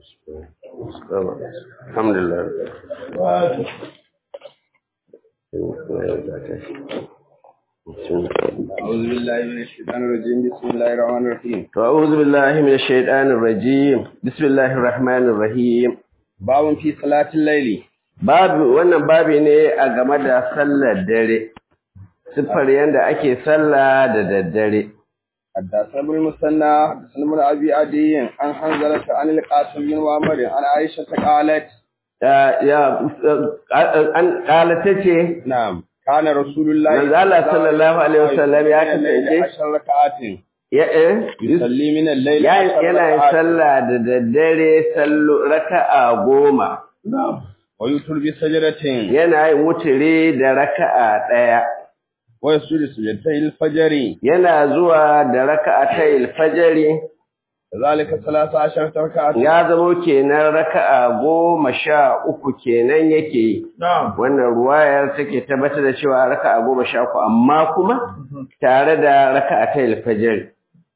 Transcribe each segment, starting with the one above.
alhamdulillah أعوذ بالله من الشيطان الرجيم بسم الله الرحمن الرحيم أعوذ بالله من الشيطان الرجيم بسم الله الرحمن الرحيم باب في صلاة الليل babu wannan babi ne a game da sallar dare siffar yadda ake sallah da daddare حدثنا ابن المثنى حدثنا ابن ابي عدي عن حنظلة عن القاسم بن معمر عن عائشة قالت Ya- ya an kalata ce نعم كان رسول الله manzo Allah sallallahu alaihi wasallam ya kasance عشر ركعات ya eh, يصلي من الليل ya- عشر yana yin ركعات sallah da daddare sallo raka'a goma ويوتر بسجدتين yana yin wuturi da raka'a ɗaya ويسجد سجدتي الفجر yana zuwa da raka'atayil fajri كذلك ثلاث عشرة ركعة ya zamo kenan raka'a goma sha uku kenan yake yi نعم wannan ruwayar take tabbatar da cewa raka'a goma sha uku amma kuma tare da raka'atayil fajri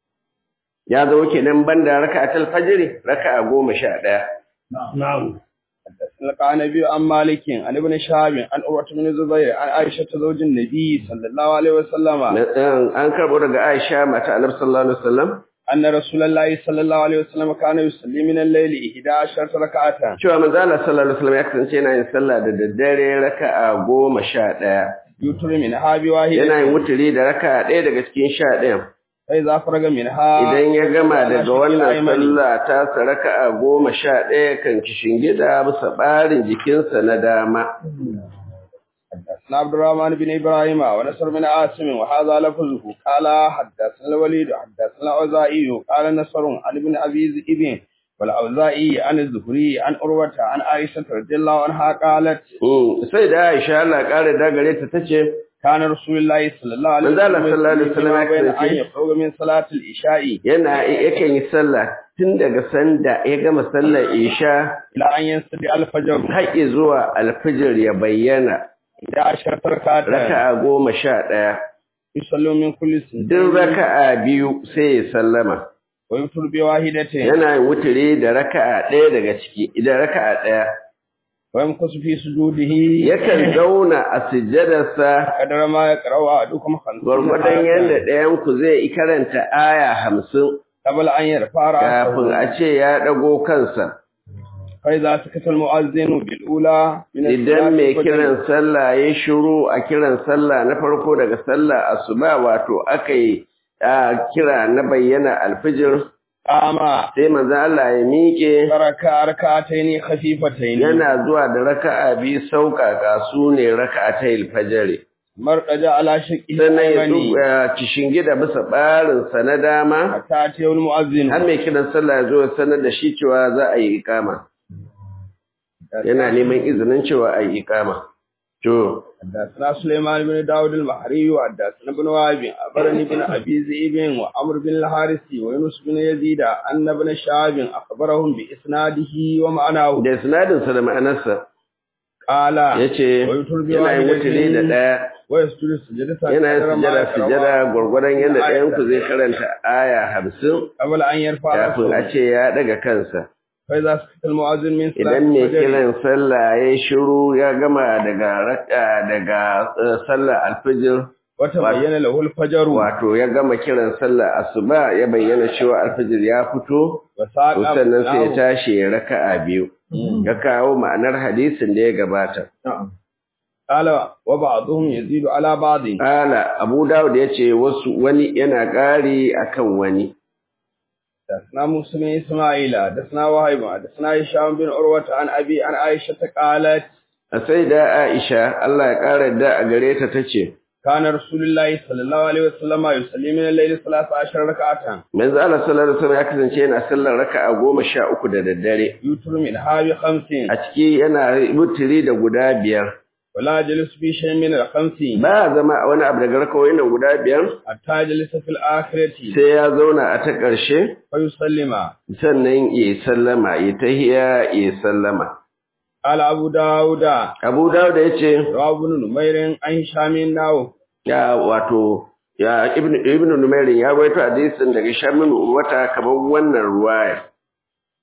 ya zamo kenan banda raka'atayil fajri raka'a goma sha ɗaya نعم حدثنا النبي عن مالك عن ابن شهاب عن عروة بن الزبير عن عائشة زوج النبي صلى الله عليه وسلم an karɓo daga Aisha mata Annabi sallallahu alaihi wasallam أن رسول الله صلى الله عليه وسلم كان يصلي من الليل 11 ركعة cewa manzo Allah sallallahu alaihi wasallam ya kasance yana yin sallah da daddare raka'a goma sha ɗaya يوتر منها بواحدة yana yin wuturi da raka'a ɗaya daga cikin sha ɗayan فإذا فرغ منها idan ya gama daga شق wannan الأيمن. sallah ta sa raka'a goma sha ɗaya kan gida bisa ɓarin jikinsa na dama حدثنا عبد الرحمن بن إبراهيم ونصر بن عاصم وهذا لفظه قال حدثنا الوليد حدثنا الأوزاعي قال نصر عن ابن أبي ذئب والأوزاعي عن الزهري عن أروة عن عائشة رضي الله عنها قالت Mm, sai da Aisha Allah ƙara dagare ta tace كان رسول الله صلى الله عليه من ذا الله صلى الله عليه وسلم وسلم فيما بين يكفي أن يفرغ من صلاة العشاء yana yakan yi sallah tun daga sanda ya gama sallar Isha إلى أن ينصرف الفجر har zuwa alfijir ya bayyana إلى عشرة ركعات raka'a goma sha ɗaya يصلوا من كل duk سنة raka'a biyu sai ya sallama ويفطر بواحدة yana yin wuturi da raka'a ɗaya daga ciki idan raka'a ɗaya ويمكث في سجوده yakan zauna a sujjadarsa قدر ما يقرأ أحدكم خمسين gwargwadon آية. yadda ɗayan ku zai karanta aya hamsin قبل أن يرفع kafin رأسه a ce ya ɗago kansa فإذا سكت المؤذن بالأولى من idan mai الصلاة kiran sallah ya shiru a kiran sallah na farko daga sallah asuba wato aka yi a kira na bayyana alfijir قام sai manzo Allah ya miƙe فركع ركعتين خفيفتين yana zuwa da raka'a biyu sauƙaƙa su ne raka'atayil fajr مرقج على شقه sannan ya الأيمن duba kishingida bisa ɓarinsa na dama حتى أتيه المؤذن har mai kiran sallah ya zo ya sanar da shi cewa za a yi ikama yana neman izinin cewa a yi ikama to حدثنا سليمان بن داود المحري وحدثنا ابن وهب أخبرني بن أبي ذئب وعمر بن الحارث ويونس بن يزيد أن ابن شهاب أخبرهم بإسناده ومعناه da sinadinsa da ma'anarsa قال ya ce ويتر yana yin wuturi da ɗaya ويسجد سجدة yana yin قدر ما sujada يقرأ sujada gwargwadon yadda ɗayanku zai karanta aya hamsin قبل أن يرفع kafin a رأسه ce ya ɗaga kansa فإذا سكت المؤذن من صلاة idan mai الفجر kiran sallah ya shiru ya gama daga raka daga eh, sallar alfijir وتبين له الفجر wato ya gama kiran sallar asuba ya bayyana cewa alfijir ya fito وساق to sannan sai ya أبناه. tashi ya raka'a biyu ya kawo ma'anar hadisin da ya gabata نعم. قال وبعضهم يزيد على بعض Ala Abu Dawud ya ce wasu wani yana ƙari akan wani حدثنا موسى بن إسماعيل حدثنا وهيب حدثنا هشام بن عروة عن أبي عن عائشة قالت a sai da Aisha Allah ya ƙara da a gare ta tace كان رسول الله صلى الله عليه وسلم يصلي من الليل ثلاث عشر ركعة manzo Allah sallallahu alaihi wasallam ya kasance yana sallar raka'a goma sha uku da daddare يوتر منها بخمس a ciki yana mutiri da guda biyar ولا جلس في شيء من الخمس ba zama a wani abu daga rakawoyin nan guda biyar حتى جلس في الآخرة sai ya zauna a ta ƙarshe فيسلم sannan ya sallama ya tahiya ya sallama قال أبو داود Abu Dawud ya ce رواه ابن نمير عن هشام ناو ya wato ya ibnu ibnu numairin ya rawaito hadisin daga shamin wata kamar wannan ruwaya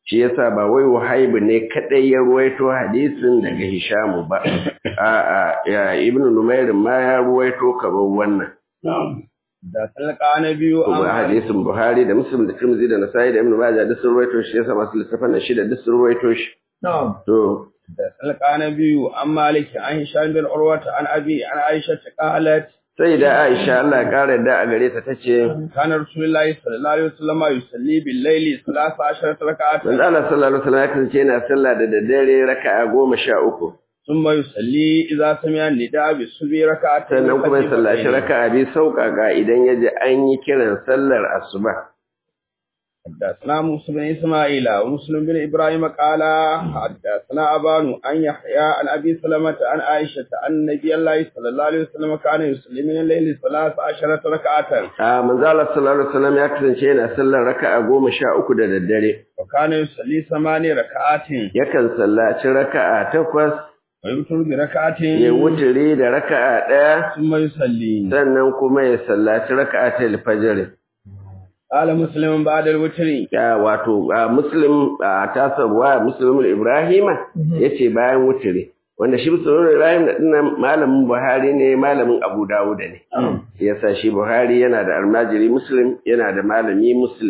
shi yasa ba wai wahaibu ne kadai ya ruwaito hadisin daga hishamu ba a'a ya ibnu numair ma ya ruwaito kamar wannan da talqa na biyu kuma hadisin buhari da muslim da tirmidhi da nasai da ibnu majah duk sun ruwaito shi yasa masu littafan da shida duk sun ruwaito shi to da talqa na biyu an maliki an hisham bin urwata an abi an aisha ta qalat sai da aisha Allah ya kare da a gare ta tace kana rasulullahi sallallahu alaihi wasallam yusalli bil layli 13 rak'at manzo Allah sallallahu alaihi wasallam ya kasance yana sallah da daddare raka'a goma sha uku thumma yusalli idza sami'a nida bi subhi rak'at sannan kuma ya sallaci raka'a bi sauƙaƙa idan ya ji an yi kiran sallar asuba حدثنا موسى بن إسماعيل ومسلم بن إبراهيم قال حدثنا أبان أن يحيى عن أبي سلمة عن عائشة أن النبي الله صلى الله عليه وسلم كان يصلي من الليل ثلاث عشرة ركعة a manzo Allah sallallahu alaihi wasallam ya kasance yana sallar raka'a goma sha uku da daddare وكان يصلي ثماني ركعات yakan sallaci raka'a takwas ويوتر بركعة ya wuturi da raka'a ɗaya ثم يصلي sannan kuma ya sallaci raka'a ta alfajr قال مسلم بعد الوتر ya wato a muslim a tasarwa muslimul ibrahima yace bayan wuturi wanda shi muslimul ibrahim da dinnan malamin buhari ne malamin abu dawud ne yasa shi buhari yana da almajiri muslim yana da malami muslim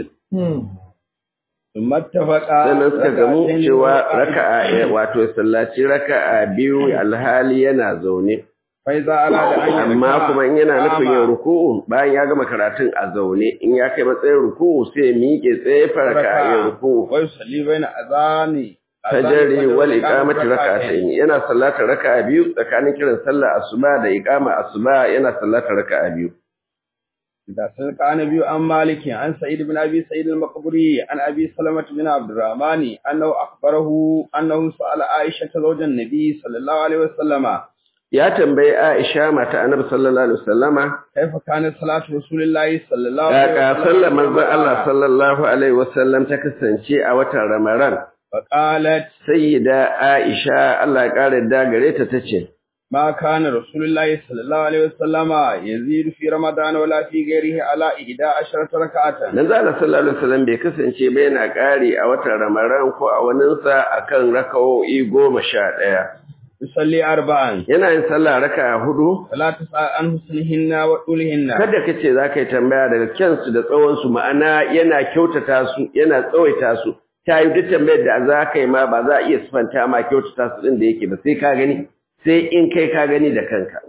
ثم اتفق sannan suka gamu ركعتين cewa وركعتين. raka'a eh, wato ya sallaci raka'a biyu alhali yana zaune فإذا أراد أن يركع amma kuma in yana nufin yin قام ruku'u bayan ya gama karatun a zaune in ya kai matsayin ruku'u sai ya miƙe tsaye farka a yin ruku'u ويصلي بين أذان fajari wal iqamati rak'atayn yana sallata raka'a biyu tsakanin kiran sallar asuba da iqama asuba yana sallata raka'a biyu إذا سلك عن أبي عن مالك عن سعيد بن أبي سعيد المقبري عن أبي سلمة بن عبد الرحمن أنه أخبره أنه سأل عائشة زوج النبي صلى الله عليه وسلم ya tambayi Aisha mata Annabi sallallahu alaihi wasallama كيف كانت صلاة رسول الله صلى الله عليه kaka sallar manzon Allah sallallahu alaihi wasallam ta kasance a watan Ramadan فقالت sayyida Aisha Allah ya kare da gare ta tace ما كان رسول الله صلى الله عليه وسلم يزيد في رمضان ولا في غيره على إحدى عشرة ركعة Manzo Allah sallallahu alaihi wasallam bai kasance ba yana kare a watan Ramadan ko a waninsa akan raka'o'i goma sha ɗaya. يصلي أربعا Yana yin sallah raka'a hudu فلا تسأل عن حسنهن وطولهن kada ka ce za ka yi tambaya daga kyansu da tsawonsu ma'ana yana kyautata su yana tsawaita su ta yi duk tambayar da za ka yi ma ba za a iya sifanta ma kyautata su ɗin da yake ba sai ka gani sai in kai ka gani da kanka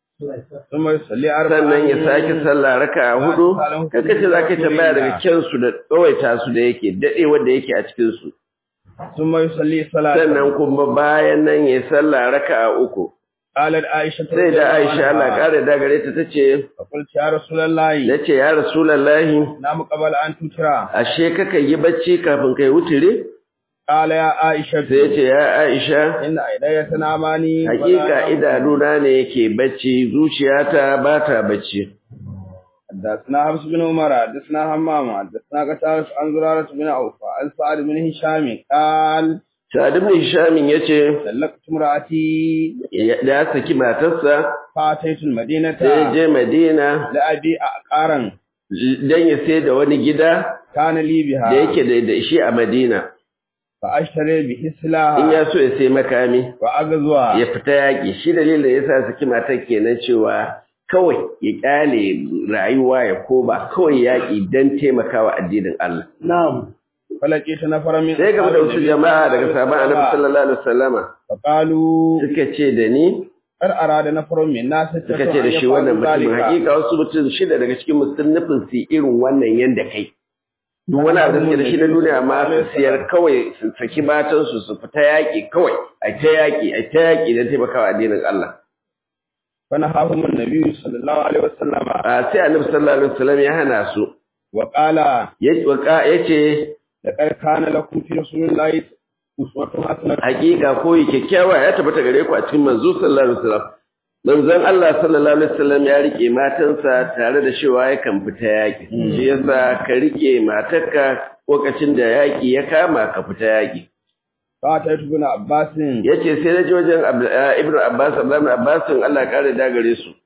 ثم يصلي أربعا sannan ya sake sallah raka'a hudu kada ce za ka yi tambaya daga kyansu da tsawaita su da yake daɗewar da yake a cikinsu ثم يصلي صلاة sannan kuma bayan nan ya sallah raka'a uku قالت عائشة sai da Aisha Allah kare da gare ta tace فقلت يا رسول الله nace ya rasulullahi نام قبل أن تترى ashe kaka yi bacci kafin kai wutire قال يا عائشة sai yace ya Aisha إن عيني تناماني hakika idanuna ne yake bacci zuciyata ba ta bacci حدثنا حفص بن عمر حدثنا همام حدثنا قتادة عن زرارة بن عوف عن سعد بن هشام قال Sa'ad ibn Hisham yace سلقت امرأتي ya- da ya saki matarsa فأتيت المدينة sai ya je Madina لأبي أقارا dan ya sai da wani gida كان لي da بها yake da da shi a Madina فأشتري به in سلاها ya so ya sai makami وأغزوها ya fita yaƙi shi dalilin da yasa saki matar kenan cewa kawai ya kyale rayuwa ya koba kawai yaƙi don taimakawa addinin Allah نعم فلقيت نفرا من sai gaba da wasu jama'a daga sabon annabi الله sallallahu alaihi wasallama فقالوا suka ce da ni kar arada na faron min na sai suka ce da shi wannan mutumin hakika wasu mutum shida daga cikin musulun nufin su irin wannan yanda kai duk wani abu da suke da shi na duniya ma su siyar kawai su saki matansu su fita yaƙi kawai a ta yaƙi a ta yaƙi don taimakawa addinin Allah fana hahum annabi sallallahu alaihi wasallam a sai annabi sallallahu alaihi wasallam ya hana su wa qala ya ce da kana lakum fi rasulillahi uswatun hasanah hakika koyi kyakkyawa ya tabbata gare ku a cikin manzo sallallahu alaihi wasallam manzon Allah sallallahu alaihi wasallam ya rike matansa tare da cewa yakan fita yaki shi yasa ka rike matarka lokacin da yaki ya kama ka fita yaki fa ta ibn abbas yace sai na je wajen ibn abbas ibn abbas Allah ya kare da gare su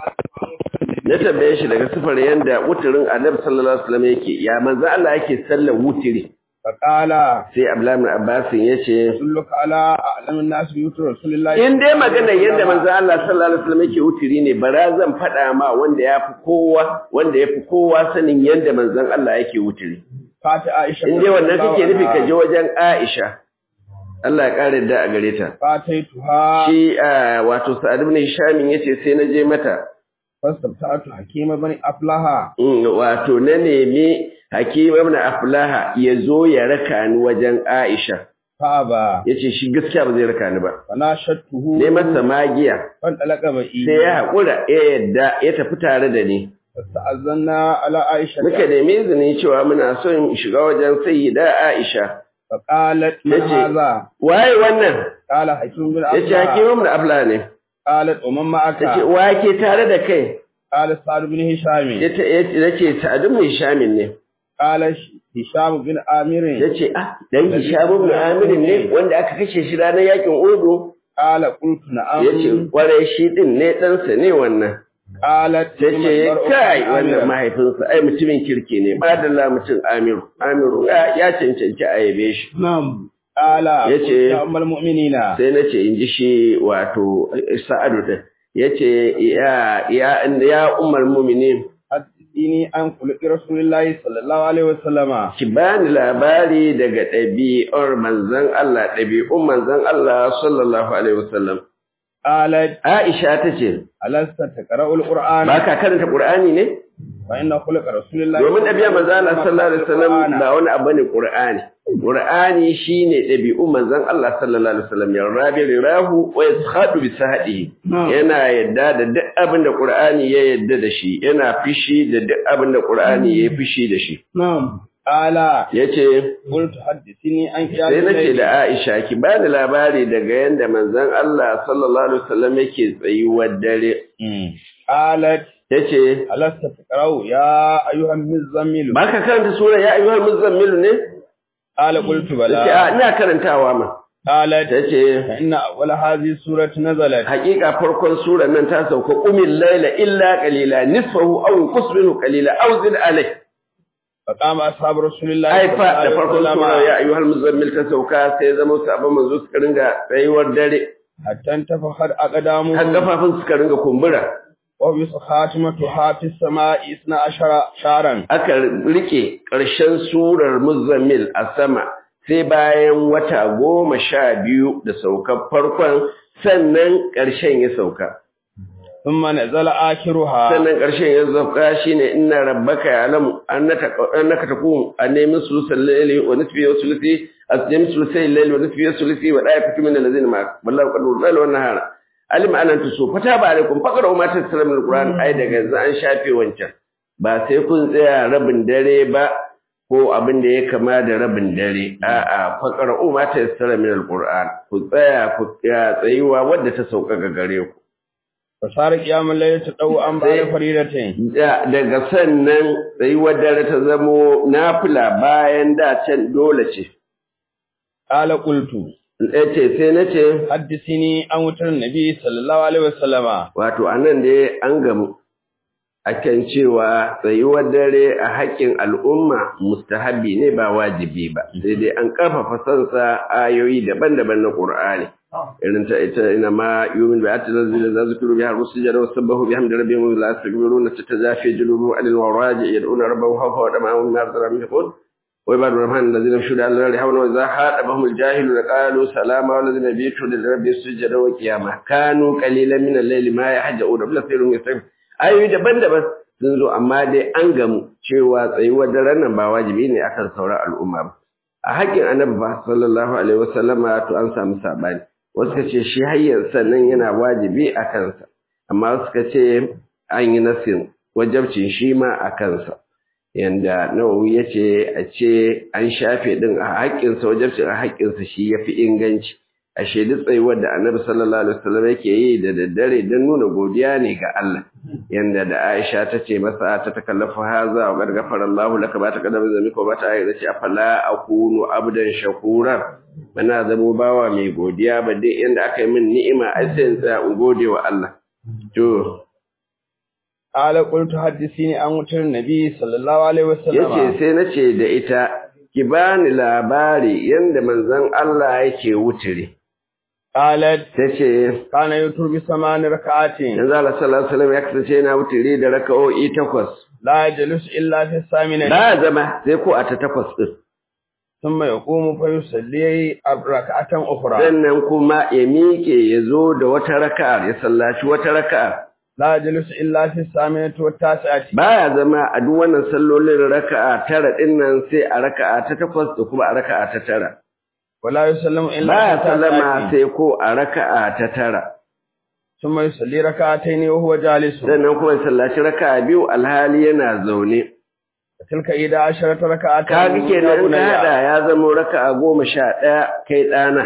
na tambaye shi daga sifar yanda wuturin annabi sallallahu alaihi wasallam yake ya manzo Allah yake sallar wutiri faqala sai Abdullahi ibn Abbas yace dulluka ala a'lamin nas bi yutur rasulillahi in dai magana yadda manzo Allah sallallahu alaihi wasallam yake wutiri ne bara zan faɗa ma wanda yafi kowa wanda yafi kowa sanin yadda manzon Allah yake wutiri fati aisha in dai wannan kake nufi ka je wajen Aisha Allah ya kare da a gare ta fataituha shi ah, wato Sa'ad ibn Hisham yace sai na je mata fastabta'atu hakima bani aflaha Mm, wato na nemi Hakim ibn Aflaha ya zo ya raka ni wajen Aisha faba yace shi gaskiya ba zai raka ni ba fanashattuhu ne masa magiya fan dalaka bai sai ya haƙura ya yadda ya tafi tare da ni fasta'azanna ala aisha muka nemi izini cewa muna son in shiga wajen sayyida Aisha faqalat ma Yace, hadha waye wannan qala hakim bin yace aflaha Hakim ibn Aflaha ne qalat wa man yace ma'aka wa ke tare da kai qala sa'd bin hisham yace yace Sa'ad ibn Hisham ne qala hisham bin amir yace ah dan Hisham ibn Amir ne wanda aka kashe shi ranar yakin Uhud qala qultu na'am yace kwarai shi din ne ɗansa ne wannan qalat ta ce kai wannan mahaifinsa ai mutumin kirki ne madalla mutum amiru amiru ya ya cancanci a yabe shi na'am qala Yace- ya ummul mu'minina sai na ce in ji shi wato sa'adu din ya ce ya ya ya umar mumini hadini an kulli rasulillahi sallallahu alaihi wasallama ki bani labari daga ɗabi'ar manzon Allah ɗabi'un manzon Allah sallallahu alaihi wasallam qalat Aisha ta ce alasta taqra'ul qur'ana ba ka karanta Qur'ani ne fa inna khulqa rasulillahi domin ɗabi'a manzon Allah sallallahu alaihi wasallam ba wani abu ne Qur'ani Qur'ani shine ɗabi'un manzon Allah sallallahu alaihi wasallam ya rabi rirahu wa yaskhadu bi sahadihi yana yadda da duk abin da Qur'ani ya yadda da shi yana fishi da duk abin da Qur'ani ya fishi da shi na'am qala yace qultu hadithini an sai nace da Aisha ki bani labari daga yanda manzon Allah sallallahu alaihi wasallam yake tsayuwar dare qalat yace alasta taqra'u ya ayyuhan muzammil baka karanta sura ya ayyuhal muzammil ne qala qultu yace a bala ina karantawa ma qalat tace fa inna awwala hadhihi surati nazalat hakika farkon surar nan ta sauka qumil layla illa qalila nisfahu aw inqus minhu qalila aw zid alayh fa qama ashabu rasulillahi ai fa da sallallahu alaihi farkon wasallama sura ya ayyuhal muzammil ta sauka sai zama sabon manzo suka ringa tsayuwar dare hatta tafakhad aqdamu har kafafun suka ringa kumbura wa bi khatimatu hafi samai isna ashara sharan aka rike ƙarshen surar muzammil a sama sai bayan wata goma sha biyu da saukar farkon sannan ƙarshen ya sauka thumma nazala akhiruha sannan ƙarshen ya sauka shine inna rabbaka ya'lamu annaka annaka takun annamin sulusal layli wa nisfi wa sulusi asjam sulusai layli wa nisfi wa sulusi wa da'ifatu min allazina ma wallahu qad layla wa nahara alim anan tusu fata ba alaikum faqra ma tasra min alquran ai daga yanzu an shafe wancan ba sai kun tsaya rabin dare ba ko abin da ya kama da rabin dare a'a faqra ma tasra min alquran ku tsaya ku tsayuwa wadda ta sauka ga gare ku fasara qiyamul layli tadawu an ba'da faridatin Da- daga sannan tsayuwar dare ta zamo nafila bayan da can dole ce. qala qultu ce sai na ce, haddithini an wutar nabi sallallahu alaihi wasallama wato a nan dai an gamu akan cewa tsayuwar dare a haƙƙin al'umma mustahabi ne ba wajibi ba, sai dai an ƙarfafa sansa ayoyi daban-daban na Ƙur'ani. Irin ta ita ina ma yumin bi atil zil za zikru bi har sujada wa sabbahu bi hamdi rabbihim wa la yastaghfiruna tatajafi junubu anil waraji yad'una rabbahum khawfan wa tama'an mimma razaqnahum yunfiqun وعباد الرحمن الذين يمشون على الارض حولا واذا خاطبهم الجاهلون قالوا سلاما والذين يبيتون لربهم سجدا وقياما كانوا قليلا من الليل ما يهجعون بل كثير يستغفرون ayoyi daban-daban sun zo amma dai an gamu cewa tsayuwar daren nan ba wajibi ne akan sauran al'umma ba a haƙƙin annabi ba sallallahu alaihi wasallama to an samu sabani wasu ka ce shi hayyar sannan yana wajibi a kansa amma wasu ka ce an yi nasin wajabcin shi ma a kansa yanda nawawi ya ce a ce an shafe din a haƙƙinsa wajabcin a haƙƙinsa shi ya fi inganci a shaidu tsayuwar da annabi sallallahu alaihi wasallam yake yi da daddare don nuna godiya ne ga Allah yanda da Aisha ta ce masa ta takallafa haza wa qad ghafara Allah laka ba ta kadama zamika ba ta ayyana ce afala akunu abdan shakura bana zamo bawa mai godiya ba dai yanda aka yi min ni'ima ai sai in tsaya in gode wa Allah to qala qultu haddithini an wutar nabi sallallahu alaihi wasallama yace sai nace da ita ki bani labari yanda manzon Allah yake wutiri قالت tace كان يوتر بثمان ركعات yanzu Allah sallallahu alaihi wasallam ya kasance yana wutiri da raka'o'i takwas لا يجلس إلا في الثامنة ba zama sai ko a ta takwas din ثم يقوم فيصلي ركعة أخرى sannan kuma ya miƙe ya zo da wata raka'ar ya sallaci wata raka'ar لا يجلس إلا في الثامنة والتاسعة baya zama a duk wannan sallolin raka'a tara din nan sai a raka'a ta takwas da kuma a raka'a ta tara ولا يسلم إلا baya في sallama التاسعة sai ko a raka'a ta tara ثم يصلي ركعتين وهو جالس sannan kuma ya sallaci raka'a biyu alhali yana zaune تلك إحدى عشرة ركعة kaga kenan in ka hada ya zama raka'a goma sha ɗaya kai ɗana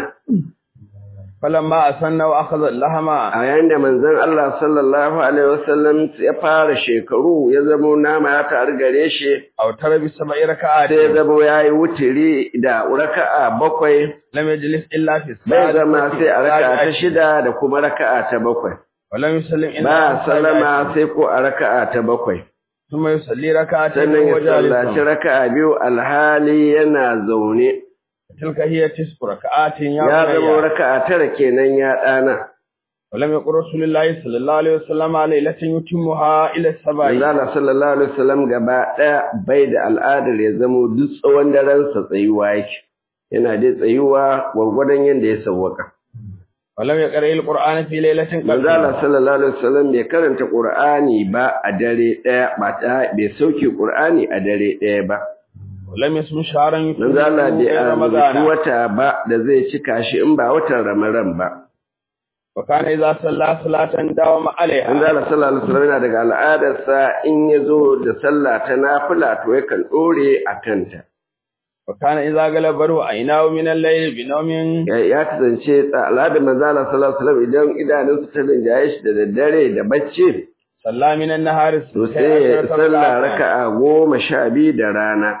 فلما أسن وأخذ اللحم a yayin da manzon Allah sallallahu alaihi wasallam ya fara shekaru ya zama nama ya taru gare shi أو ترى بسبع ركعات sai ya zama ya yi wutiri da raka'a bakwai لم يجلس إلا في bai zama السادسة sai a raka'a ta والسابعة. shida da kuma raka'a ta bakwai ولم يسلم إلا ba في السابعة. sallama sai ko a raka'a ta bakwai ثم يصلي ركعتين sannan ya وهو sallaci جالس raka'a biyu alhali yana zaune تلك هي تسع ركعات يا ya zama بني raka'a tara kenan ya ɗana ولم يقل رسول الله صلى الله عليه وسلم ليلة يتمها إلى السبع Allah sallallahu alaihi wasallam gaba ɗaya bai da al'adar ya zamo duk tsawon daren sa tsayuwa yake yana dai tsayuwa gwargwadon yadda ya sawwaka ولم يقرأ القرآن في ليلة manzo Allah قبل sallallahu alaihi wasallam bai karanta Qur'ani ba a dare ɗaya ba ta bai sauke Qur'ani a dare ɗaya ba ولم يسم شهرا manzo Allah bai غير azumci رمضان wata ba da zai cika shi in ba watan Ramadan ba وكان إذا صلى صلاة داوم manzo عليها Allah sallallahu alaihi wasallam yana daga al'adarsa in ya zo da sallah ta nafila to yakan dore a kanta وكان إذا غلبه عيناه من الليل بنوم ya ya kasance al'adar manzo Allah sallallahu alaihi wasallam idan idanunsa ta rinjaye shi da daddare da bacci صلى من النهار to sai ya sallah raka'a goma sha biyu da rana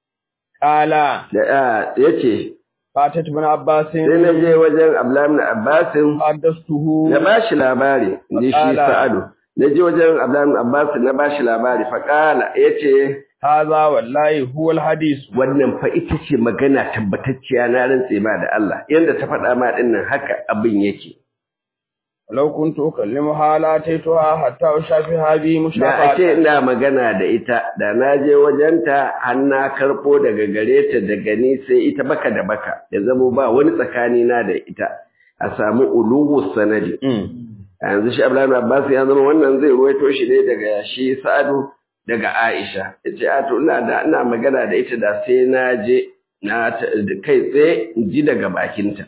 قال da yace فاتت ابن عباس sai na je wajen Abdullahi ibn Abbasin حدثته na bashi labari inji shi Faƙala. Sa'adu na je wajen Abdullahi ibn Abbas na bashi labari fa qala yace هذا والله هو الحديث wannan fa ita ce magana tabbatacciya na rantse ma da Allah yanda ta faɗa ma dinnan haka abin yake ولو كنت أكلمها لاتيتها حتى أشافها بي da ake مشافعة ina magana da ita da na je wajenta har na karɓo daga gare ta daga ni sai ita baka da baka ya zamo ba wani tsakani na da ita a samu uluhu sanadi a yanzu shi Abdullahi ibn Abbas ya zama wannan zai ruwaito shi ne daga shi Sa'adu daga Aisha yace a to ina da ina magana da ita da sai na je na ta- kai tsaye in ji daga bakinta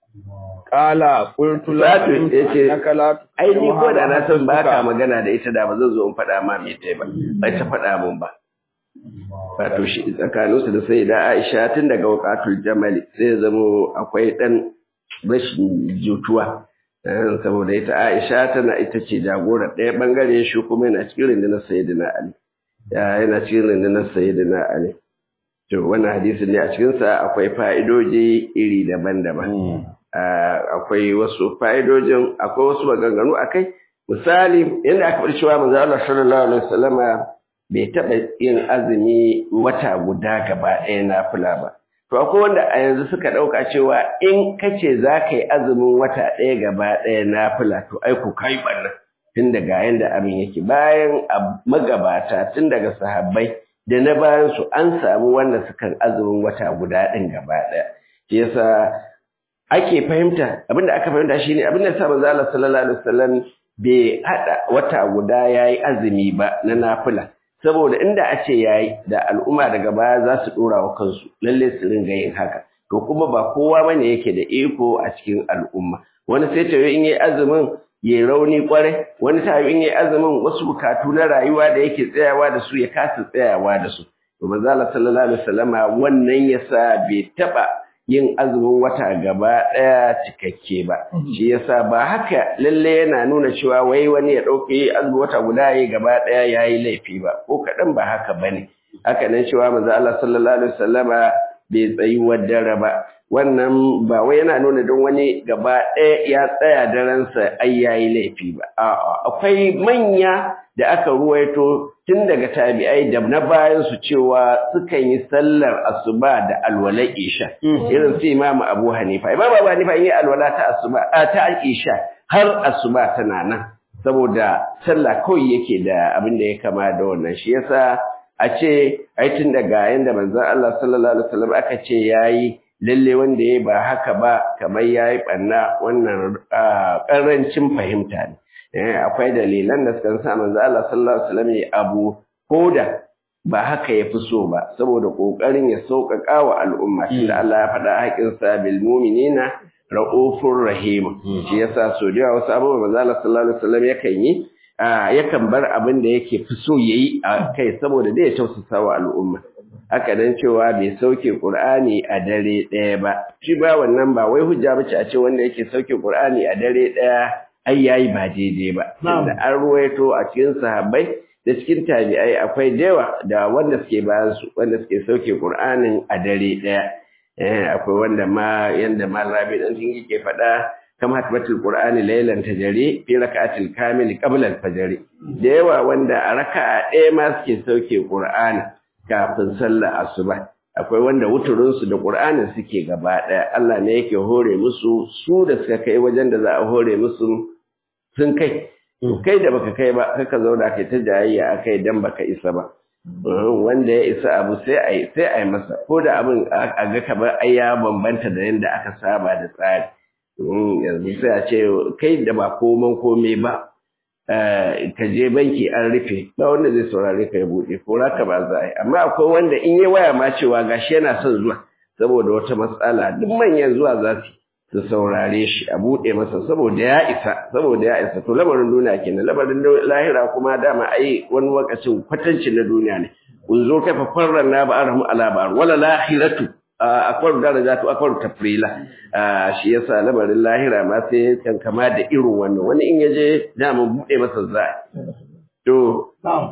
قال قلت لا Sa'adu yace إنك لا ai ni ko da na san ba ka تكلمها magana da ita da ba zan zo in faɗa ma me tai ba bai ta faɗa mun ba wato shi tsakaninsu da sai da Aisha tun daga waqatul jamali sai ya zamo akwai dan rashin jutuwa Eh, saboda ita Aisha tana ita ce jagorar ɗaya bangare shi kuma yana cikin rundunar Sayyidina Ali ya yana cikin rundunar Sayyidina Ali to wannan hadisi ne a cikin sa akwai fa'idoji iri daban-daban Ah, akwai wasu fa'idojin akwai wasu maganganu akai misali inda aka faɗi cewa manzo Allah sallallahu alaihi wasallama bai taɓa yin azumi wata guda gaba ɗaya na fula ba to akwai wanda a yanzu suka ɗauka cewa in kace za ka yi azumin wata ɗaya gaba ɗaya na fula to ai ku kai ɓarna tun daga yanda abin yake bayan a magabata tun daga sahabbai da na bayan su an samu wanda sukan azumin wata guda ɗin gaba ɗaya shi yasa ake fahimta abinda aka fahimta shine abinda yasa manzo Allah sallallahu alaihi wasallam bai hada wata guda yayi azumi ba na nafila saboda inda a ce yayi da al'umma daga baya za su dora wa kansu lalle su ringa yin haka to kuma ba kowa bane yake da iko a cikin al'umma wani sai ta in yayi azumin yayi rauni kwarai wani ta in yayi azumin wasu bukatu na rayuwa da yake tsayawa da su ya kasa tsayawa da su to manzo Allah sallallahu alaihi wasallama wannan yasa bai taba yin azumin wata gaba ɗaya cikakke ba shi yasa ba haka lalle yana nuna cewa wai wani ya ɗauke azumin wata guda yayi gaba ɗaya yayi laifi ba ko kaɗan ba haka bane haka nan cewa manzo Allah sallallahu alaihi wasallama bai tsayi wadara ba wannan ba wai yana nuna don wani gaba ɗaya ya tsaya daransa ai yayi laifi ba a'a akwai manya da aka ruwaito tun daga tabi'ai da na bayan su cewa sukan yi sallar asuba da alwala isha irin su Imam Abu Hanifa Imam Abu Hanifa yi alwala ta asuba ta isha har asuba tana nan saboda sallah kawai yake da abin da ya kama da wannan shi yasa a ce ai tun daga yanda manzon Allah sallallahu alaihi wasallam aka ce yayi lalle wanda ya ba haka ba kamar yayi banna wannan karancin fahimta ne akwai dalilan da suka sa manzon Allah sallallahu alaihi wasallam ya abu koda ba haka ya fi so ba saboda kokarin ya sauƙaƙa wa al'umma tunda Allah ya faɗa haƙin sa bil mu'minina ra'ufur rahim shi yasa so da wasu abubuwa manzon Allah sallallahu alaihi wasallam yakan yi yakan bar abin da yake fi so yayi a kai saboda dai ya tausasa wa al'umma haka nan cewa bai sauke Qur'ani a dare ɗaya ba shi ba wannan ba wai hujja bace a ce wanda yake sauke Qur'ani a dare ɗaya ai yayi ba daidai ba da an ruwaito a cikin sahabbai da cikin tabi'ai akwai dewa da wanda suke bayan su wanda suke sauke Qur'anin a dare ɗaya eh akwai wanda ma yanda ma Rabi dan sun yake faɗa kama hatbatul Qur'ani laylan tajri fi rak'atil kamil qabla al-fajr da yawa wanda a raka'a ɗaya ma suke sauke Qur'ani kafin sallar asuba akwai wanda wuturinsu da ƙur'anin suke gaba ɗaya Allah ne yake hore musu su da suka kai wajen da za a hore musu sun kai kai da baka kai ba kaka zauna kai ta jayayya akai dan baka isa ba wanda ya isa abu sai a yi sai a yi masa ko da abin a ga kamar ai ya bambanta da yadda aka saba da tsari yanzu sai a ce kai da ba koman komai ba ka je banki an rufe ba wanda zai saurare ka ya buɗe ko raka ba za a yi amma akwai wanda in yi waya ma cewa gashi yana son zuwa saboda wata matsala duk manyan zuwa za su su saurare shi a buɗe masa saboda ya isa saboda ya isa to lamarin duniya kenan lamarin lahira kuma dama ai wani lokacin kwatanci na duniya ne kun zo kai fa farran na ba arhamu ala ba wala lahiratu akwai darajatu akwai tafrila shi yasa lamarin lahira ma sai kan kama da irin wannan wani in yaje da mun bude masa za to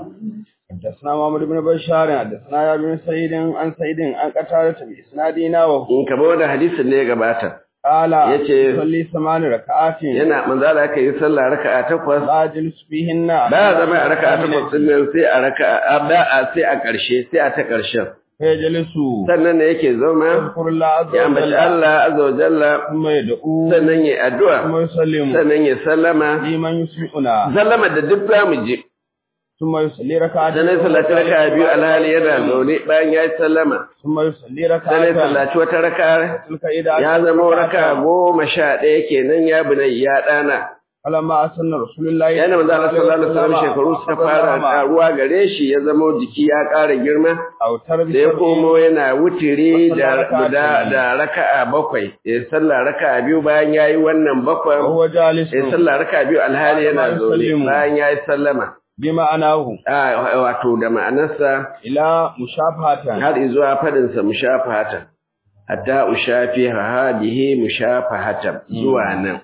حدثنا محمد بن بشار حدثنا يا بن سعيد عن سعيد عن قتادة بإسنادنا وهو in kaba wannan hadisin ne ya gabata قال yace صلي ثمان ركعات yana manzo Allah yake yi sallah raka'a takwas لا جلس فيهن ba zama a raka'a takwas din nan sai a raka'a ba a sai a ƙarshe sai a ta ƙarshen فيجلس sannan ne yake zama يذكر الله عز ya ambaci وجل Allah azza wa jalla ثم يدعو sannan ya addu'a ثم يسلم sannan ya sallama لمن يسمعنا sallama da duk zamu ji ثم يصلي ركعتين sannan sallaci raka'a biyu alhali yana zaune bayan ya yi sallama ثم يصلي sannan ركعتين sallaci wata raka'a تلك إذا ya zama raka'a goma sha ɗaya kenan ya bunai ya ɗana فلما أسن رسول الله yana manzo Allah sallallahu alaihi wasallam shekaru suka fara ƙaruwa gare shi ya zama jiki ya ƙara girma أو تربي da ya komo yana wutiri da da da raka'a bakwai ya sallah raka'a biyu bayan yayi wannan bakwai وهو جالس ya sallah raka'a biyu alhali yana zaune bayan yayi sallama بمعناه a wato da ma'anarsa إلى مشافهة har zuwa fadin sa mushafahatan hatta ushafi hadihi mushafahatan zuwa nan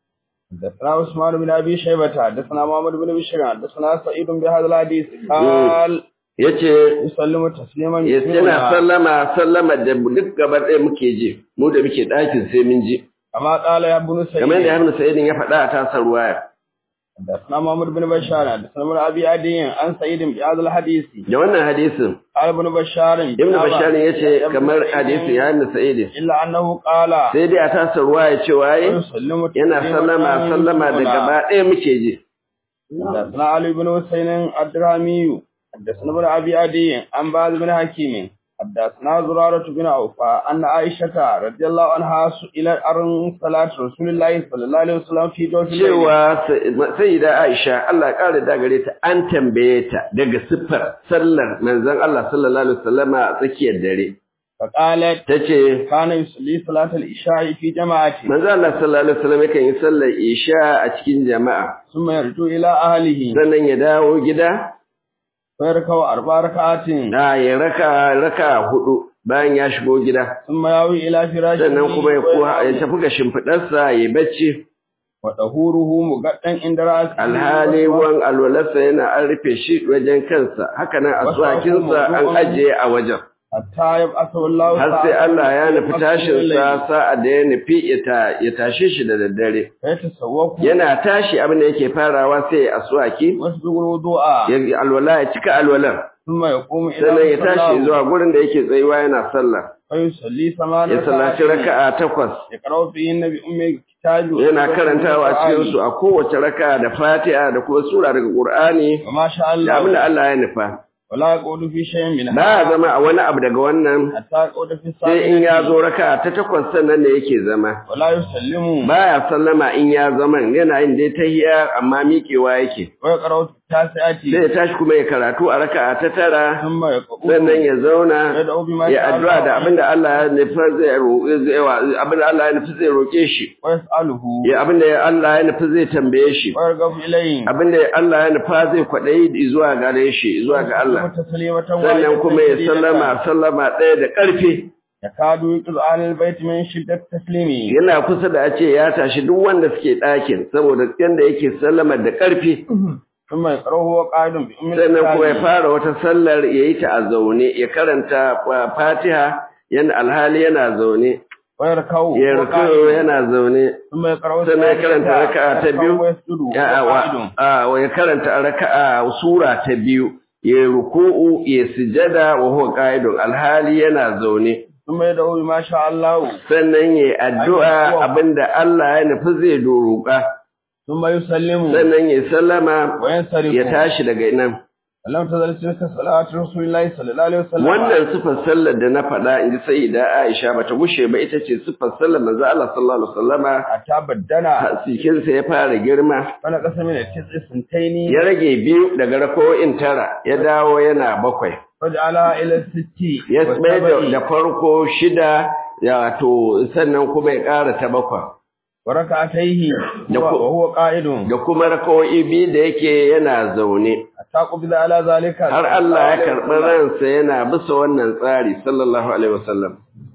حدثنا عثمان بن أبي شيبة حدثنا محمد بن بشير حدثنا سعيد بهذا الحديث قال yace يسلم تسليما yana sallama sallama da duk gabar ɗaya muke ji mu da muke ɗakin sai mun ji كما قال يا ابن kamar da سعيد Ibn Sa'idin ya faɗa a tasar ruwaya حدثنا محمد بن بشار حدثنا ابن أبي عدي عن سعيد بهذا الحديث da wannan hadisin قال ابن بشار Ibn Bashar yace kamar hadisin ya Ibn Sa'idin إلا أنه قال sai dai a tasar ruwaya cewa yi يسلم yana sallama sallama da gaba ɗaya muke ji حدثنا علي بن حسين الدرامي حدثنا ابن ابي عدي عن بعض بن حكيم حدثنا زرارة بن عوفة أن عائشة رضي الله عنها سئلت عن صلاة رسول الله صلى الله عليه وسلم في جوف الليل cewa sai da Aisha Allah ya ƙara da gare ta an tambaye ta daga siffar sallar manzon Allah sallallahu alaihi wasallama a tsakiyar dare فقالت tace كان يصلي صلاة العشاء في جماعة manzon Allah sallallahu alaihi wasallam yakan yi sallar Isha a cikin jama'a ثم يرجع إلى أهله sannan ya dawo gida فيركع أربع ركعات a ya raka raka hudu bayan ya shigo gida ثم يأوي إلى فراشه sannan kuma ya kuwa ya tafi ga shimfiɗarsa ya bacci وطهوره مقدم عند رأسه alhali ruwan alwalarsa yana an rufe shi wajen kansa haka nan aswakinsa an ajiye a wajen hatta yab'athu Allah har sai Allah ya nufi tashin sa sa'a da ya nufi ya tashe shi da daddare ya tasawwaku yana tashi abin da yake farawa sai ya aswaki wasbighul wudu'a ya alwala ya cika alwalan thumma yaqumu ila sannan ya tashi zuwa gurin da yake tsayuwa yana sallah fa yusalli samana ya sallaci raka'a takwas ya qara'u fi nabi ummi kitabi yana karantawa a cikin su a kowace raka'a da Fatiha da kuma sura daga Qur'ani wa ma sha da Allah abin da Allah ya nufa wala yaqudu fi shay'in min ba ya zama a wani abu daga wannan hatta yaqudu fi sai in ya zo raka'a ta takwas sannan ne yake zama wala yusallimu baya sallama in ya zaman yana yin dai tahiyya amma miƙewa yake wa yaqra'u tasi'ati sai ya tashi kuma ya karatu a raka'a ta tara thumma yaqumu sannan ya zauna yad'u bima ya sha'a addu'a da Allah abinda Allah ya nufi zai roƙe zai wa- abinda Allah ya nufi zai roƙe shi wa yas'aluhu ya abinda Allah ya nufi zai tambaye shi wa yarghabu ilayhi abinda Allah ya nufa zai kwaɗayi zuwa gare shi zuwa ga Allah taslimatan sannan kuma ya sallama sallama ɗaya da ƙarfi yakadu yuqzu alal bait min shiddat taslimi yana kusa da a ce ya tashi duk wanda suke ɗakin saboda yanda yake sallama da ƙarfi thumma yaqra'u wa qa'idun bi ummi sannan kuma ya kitabi. fara wata sallar ya yi ta a zaune ya karanta uh, fatiha yana alhali yana zaune wa yarkau ya wa ruku qa'idun. yana zaune thumma yaqra'u sannan ya karanta thalitha, raka'a ta yarka'u biyu wa yasjudu ya wa wa qa'idun. a, wa ya karanta raka'a sura ta biyu ya ruku'u ya sujada wa huwa qa'idun alhali yana zaune thumma yad'u bima sha Allah sannan ya addu'a abinda Allah ya nufi zai doruka thumma yusallimu sannan ya sallama wa yansarifu ya tashi daga nan lam tazal tilka salatu rasulillahi sallallahu alaihi wasallam wannan sifar sallar da na faɗa in ji sayyida Aisha bata gushe ba ita ce sifar sallar manzo Allah sallallahu alaihi wasallama hatta baddana sikinsa ya fara girma wala qasami da tis'i suntaini ya rage biyu daga rako'in tara ya dawo yana bakwai waj'ala ila sitti ya wa tsaye da, sab'i. da farko shida ya to sannan kuma ya ƙara ta bakwai wa rak'atayhi Da wa ku- wa huwa qa'idun da kuma rako'i biyu da yake yana zaune hatta qubida ala zalika har Allah ya karɓi ransa yana bisa wannan tsari sallallahu alaihi wasallam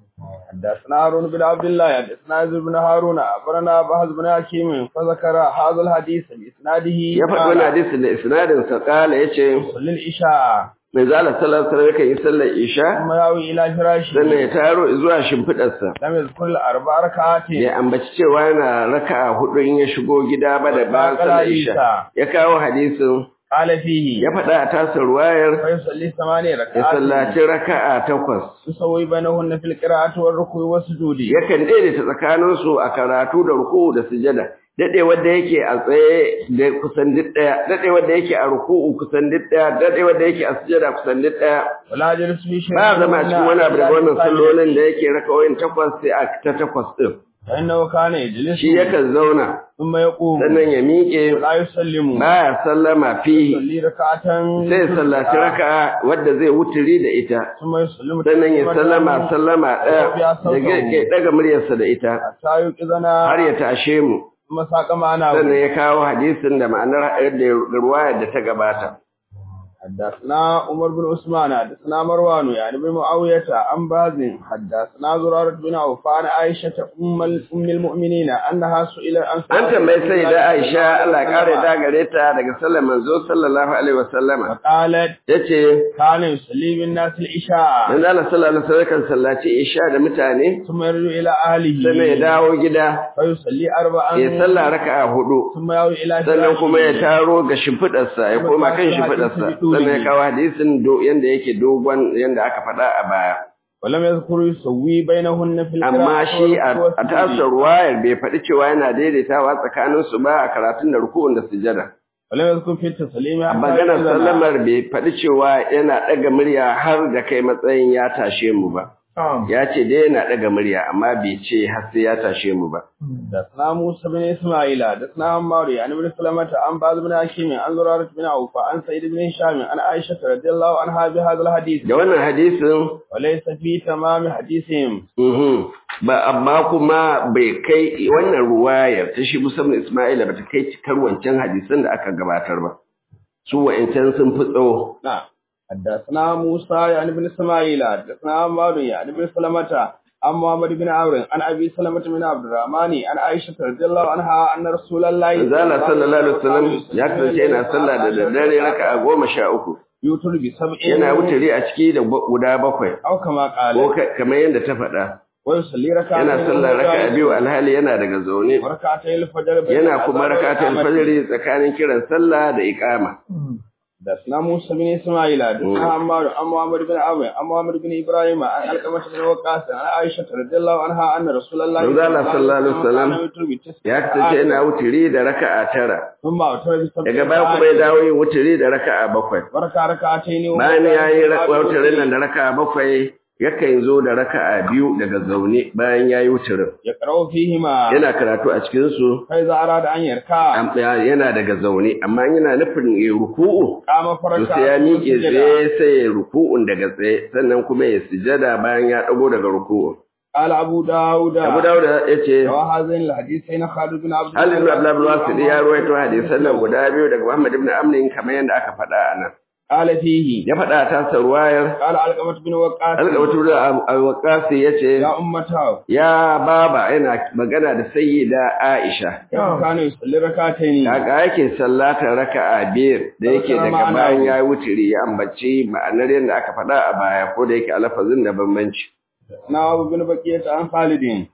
حدثنا هارون بن عبد الله حدثنا يزيد بن هارون أخبرنا بهز بن حكيم فذكر هذا الحديث بإسناده ya faɗi wani hadisi da isnadin sa kala yace صلى العشاء mai zala sallallahu alaihi wasallam yakan yi sallar isha ثم يأوي إلى فراشه sannan ya taro zuwa shimfiɗarsa لم يذكر الأربع ركعات ya ambaci cewa yana raka'a hudu in ya shigo gida ba da bayan sallar isha ya kawo hadisin قال فيه ya faɗa a tasar ruwayar فيصلي ثمانية ya ركعات sallaci raka'a takwas يسوي بينهن في القراءة والركوع والسجود yakan daidaita tsakaninsu a karatu da ruku'u da sujada dadewar da yake a tsaye da kusan duk daya dadewar da yake a ruku'u kusan duk daya dadewar da yake a sujada kusan duk daya ولا جلس في شيء ba zama a cikin wani abu daga wannan sallolin da yake rakawoyin takwas sai a ta takwas din فإنه كان يجلس shi yakan zauna ثم يقوم sannan ya miƙe ولا يسلم baya sallama fihi يصلي ركعة sai ya sallaci raka'a wadda zai wuturi da ita ثم يسلم sannan ya sallama sallama ɗaya da ke ɗaga muryarsa da ita حتى يوقظنا har ya tashe mu ثم ساق معنا sannan ya kawo hadisin da ma'anar yadda ruwayar da ta gabata حدثنا عمر بن عثمان حدثنا مروان يعني بن معاوية عن باز حدثنا زرارة بن عوف عن عائشة أم ال- أم المؤمنين أنها سئل عن an tambayi sai da Aisha Allah ya kare da gare ta daga sallar manzo sallallahu alaihi wasallama فقالت yace كان يصلي بالناس العشاء manzo Allah sallallahu alaihi wasallam kan sallaci isha da mutane ثم يرجع إلى أهله sannan ya dawo gida فيصلي أربعا ya salla raka'a hudu ثم يأوي إلى sannan kuma ya فراشه taro ga shimfidarsa ya koma kan shimfidarsa sannan ya kawo hadisin do yanda yake dogon yanda aka faɗa a baya ولم يذكر يسوي بينهن في القراءة amma shi a والركوع a tasar ruwayar bai faɗi cewa yana daidaitawa tsakaninsu ba a karatun da rukun da sujada ولم يذكر في التسليم a حتى maganar يأذن. sallamar bai faɗi cewa yana ɗaga murya har da kai matsayin ya tashe mu ba نعم. ya ce dai yana ɗaga murya amma bai ce har sai ya tashe mu ba حدثنا موسى بن اسماعيل حدثنا عمار عن ابن سلمة عن بعض بن حكيم عن زرارة بن عوف عن سعيد بن هشام عن عائشة رضي الله عنها بهذا الحديث da wannan hadisin وليس في تمام حديثهم mhm, ba amma kuma bai kai wannan ruwayar ta shi musamman Isma'ila ba ta kai cikar wancan hadisan da aka gabatar ba su wa'ancan sun fi tsawo نعم حدثنا موسى يعني بن اسماعيل حدثنا عمار يعني بن سلمة عن محمد بن عمرو عن ابي سلمة بن عبد الرحمن عن عائشة رضي الله عنها ان رسول الله Zala sallallahu alaihi wasallam ya kasance yana sallah da daddare raka'a goma sha uku yutur bi sab'in yana wuturi a ciki da guda bakwai aw kama ko qala kamar yadda ta faɗa wa yusalli rak'atayn yana sallar raka'a biyu alhali yana daga zaune rak'atayn al-fajr yana kuma rakatul fajr tsakanin kiran sallah da iqama da suna Musa bin Isma'ila da suna Ammar an Muhammad bin Abu an Muhammad bin Ibrahim an Alqamah bin Waqqas an Aisha radhiyallahu anha anna Rasulullahi Manzo Allah sallallahu alaihi wasallam ya kasance yana wuturi da raka'a tara thumma wutira bi sab'in daga baya kuma ya dawo yin wuturi da raka'a bakwai barka rak'atayn wa bayan ya yi wuturin nan da raka'a bakwai yakan zo da raka'a biyu daga zaune bayan ya yi wuturin ya qara'u fihima yana karatu a cikin su kai za arada an yarka am- ya- yana daga zaune amma yana nufin ya ruku'u kama to faraka sai ya miƙe tsaye sai ya ruku'un daga tsaye sannan kuma ya sujada bayan ya dago daga ruku'u قال أبو داود Abu Dawud ya ce وهذين الحديثين خالد بن عبد Ali ibn Abdullah bin Wasil ya ruwaito hadisan nan guda biyu daga Muhammad ibn Amr kamar yadda aka faɗa a nan قال فيه ya faɗa a tasa ruwayar قال علقمة بن وقاص Alƙawatu da Al-Waqasi ya ce يا أمته ya baba yana magana da sayyida Aisha كيف كان يصلي ركعتين Kaka yake sallatar raka'a biyar da yake daga bayan ya wuturi ya ambaci ma'anar yadda aka faɗa a baya ko da yake a lafazin da bambanci. حدثنا أبو بن بكية عن خالد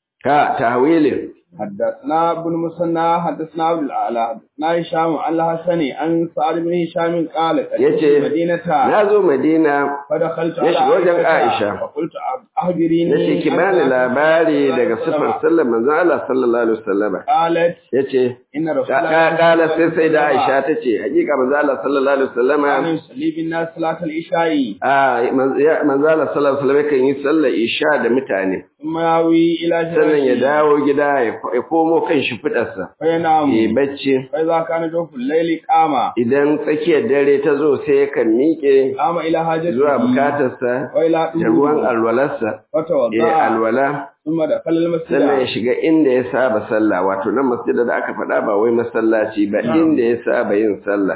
Ka tahwilin حدثنا ابن مسنى حدثنا عبد الأعلى حدثنا هشام عن الحسن عن سعد بن هشام قال يجي. قدمت المدينة na zo Madina فدخلت يجي على وجه عائشة. فقلت أخبريني na ce ki عن bani صلاة labari الرسول daga صلى الله عليه sifar sallar manzon Allah sallallahu alaihi wasallam قالت yace إن رسول ka الله kala sai sai da Aisha tace hakika manzon Allah sallallahu alaihi كان wasallam يصلي بالناس صلاة العشاء a manzon Allah sallallahu alaihi wasallam kan yi sallar isha da mutane ثم ياوي إلى sannan ya جنازه dawo gida ya ya komo kan shi fitarsa فينام ya bacci فإذا كان جوف الليل قام idan tsakiyar dare ta zo sai yakan miƙe قام إلى حاجته zuwa bukatarsa وإلى da ruwan alwalarsa ya فتوضأ alwala ثم دخل المسجد sannan ya shiga inda ya saba sallah wato nan masjida da aka faɗa ba wai masallaci ba inda ya saba yin sallah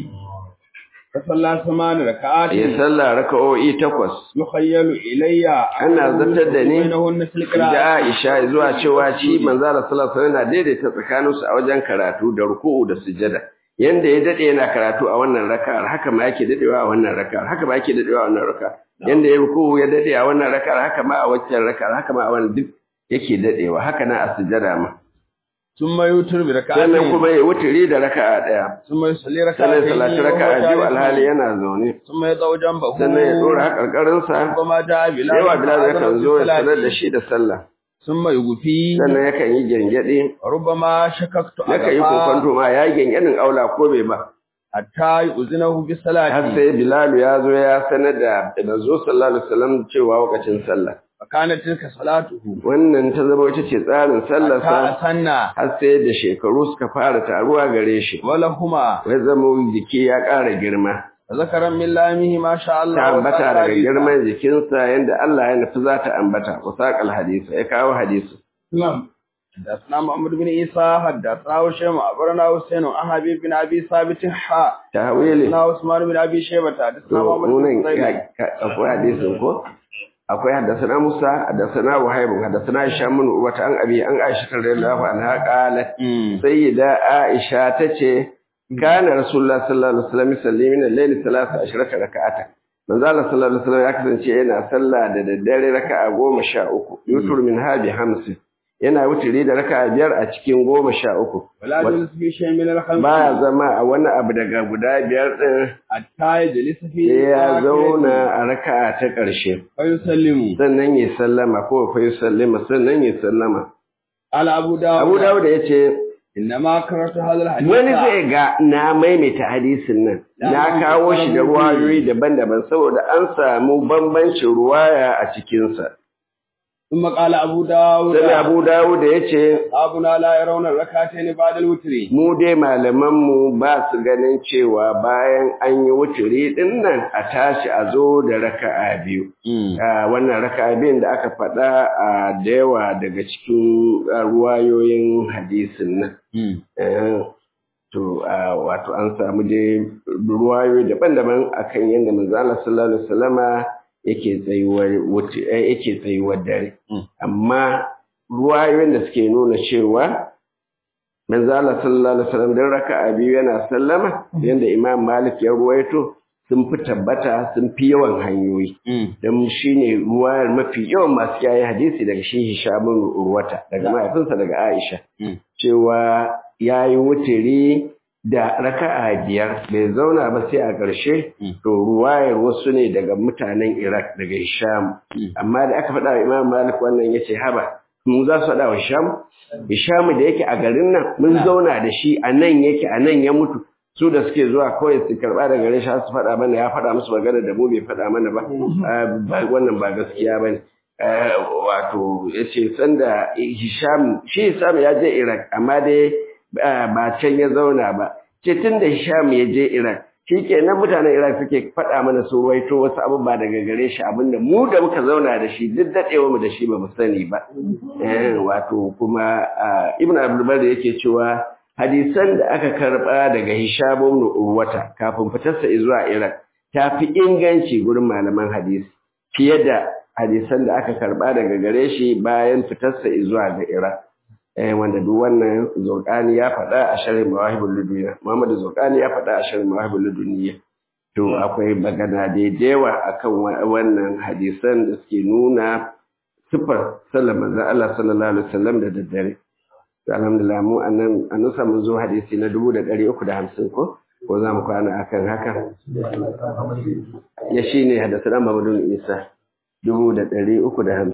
فصلى ثمان ركعات ya sallah raka'o'i takwas يخيل إلي Ana zartar da ni بينهن في da القراءة Aisha zuwa cewa shi manzo Allah sallallahu alaihi wasallam yana daidaita tsakaninsu a wajen karatu da ruku'u da sujada yanda ya dade yana karatu a wannan raka'ar haka ma yake dadewa a wannan raka'ar haka ma yake dadewa a wannan raka'ar yanda ya ruku'u ya dade a wannan raka'ar haka ma a waccan raka'ar haka ma a wannan duk yake dadewa haka na a sujada ma ثم يوتر sannan بركعتين kuma ya wuturi da raka'a daya ثم يصلي sannan ركعتين salati وهو raka'a biyu جالس. alhali yana zaune ثم يضع جنبه sannan ya dora hakarkarinsa ربما جاء بلال yawa bilal فأذن yakan zo ya بالصلاة. sanar da shi da sallah ثم يغفي sannan yakan yi gengedi ربما شككت yakan yi على kokonto ma ya yi gengedin aula ko bai ba حتى يؤذنه har بالصلاة sai Bilalu ya zo ya sanar da manzo sallallahu alaihi wasallam cewa lokacin sallah فكانت تلك صلاته wannan ta zama ita ce tsarin حتى sallarsa أسنى har sai da shekaru suka fara taruwa gare shi ولهما wai zama jiki ya ƙara girma ذكرا من لامه ما شاء الله ta ambata وساق daga حديثا. girman jikinsa yadda Allah ya nufi za ta ambata wasaqal hadisi ya kawo hadisi نعم حدثنا محمد بن عيسى حدثنا هشام أخبرنا حسين عن حبيب بن أبي ثابت حاء tahwili حدثنا عثمان بن أبي شيبة to حدثنا محمد بن nunan سليمان akwai hadisin ko akwai haddasana Musa haddasana Wahib haddasana Hisham bin Urwa an abi an Aisha radhiyallahu anha qalat sayyida Aisha tace kana Rasulullah sallallahu alaihi wasallam yusalli min al-layl 13 rak'ata manzo Allah sallallahu alaihi wasallam ya kasance yana sallah da daddare raka'a 13 yutur min habi 50 yana wuturi da raka'a biyar a cikin 13 ولا جلس في شيء من الخمس baya zama a wani abu daga guda biyar din حتى يجلس في sai ya آخره zauna a raka'a ta ƙarshe فيسلم sannan ya sallama ko fa sallama sannan ya sallama قال أبو داود Abu Dawud ya ce إنما كررت هذا الحديث wani zai ga na maimaita hadisin nan na kawo shi da ruwayoyi daban-daban saboda an samu bambancin ruwaya a cikinsa ثم قال أبو داود sai Abu Dawud ya ce أبونا لا يرون الركعتين بعد الوتر mu dai malamanmu ba su ganin cewa bayan an yi wuturi din nan a tashi a zo da raka'a biyu a wannan raka'a biyun da aka faɗa a da yawa daga cikin a, ruwayoyin hadisin nan Eh, to a, wato an samu dai ruwayoyi daban-daban akan yadda manzo Allah sallallahu alaihi wasallama yake tsayuwar wuce eh, yake tsayuwar dare amma ruwayoyin da suke nuna cewa manzo Allah sallallahu alaihi wasallam dan raka'a biyu yana sallama yanda Imam Malik ya ruwaito sun fi tabbata sun fi yawan hanyoyi don shi ne ruwayar mafi yawan masu yayi hadisi daga shi hishamun urwata daga mahaifinsa daga aisha cewa ya yi wutiri da raka'a biyar bai zauna ba sai a ƙarshe to ruwayar wasu ne daga mutanen iraq daga hisham amma da aka faɗa wa imam malik wannan ya ce haba mun za su faɗa wa hisham hisham da yake a garin nan mun zauna da shi a nan yake a nan ya mutu su da suke zuwa kawai su karɓa da gare shi su faɗa mana ya faɗa musu magana da mu bai faɗa mana ba wannan ba gaskiya ba ne wato ya ce sanda hisham shi hisham ya je iraq amma dai ba can ya zauna ba ce tun da hisham ya je iraq shi ke nan mutanen iraq suke faɗa mana su ruwaito wasu abubuwa daga gare shi abinda mu da muka zauna da shi duk daɗewa mu da shi ba mu sani ba wato kuma ibn abdulbar yake cewa hadisan da aka karɓa daga hisham ibn urwata kafin fitarsa zuwa iraq ta fi inganci gurin malaman hadisi fiye da hadisan da aka karɓa daga gare shi bayan fitarsa zuwa ga iraq wanda duk wannan Zurqani ya faɗa a sharhin Mawahibul Ladunniya Muhammad Zurqani ya faɗa a sharhin Mawahibul Ladunniya to akwai magana da yawa akan wannan hadisan da suke nuna sifar sallar manzon Allah sallallahu alaihi wasallam da daddare to alhamdulillah mu annan an samu zo hadisi na 1350 ko ko za mu kwana akan haka ya shine hadasan Muhammadu Isa 1350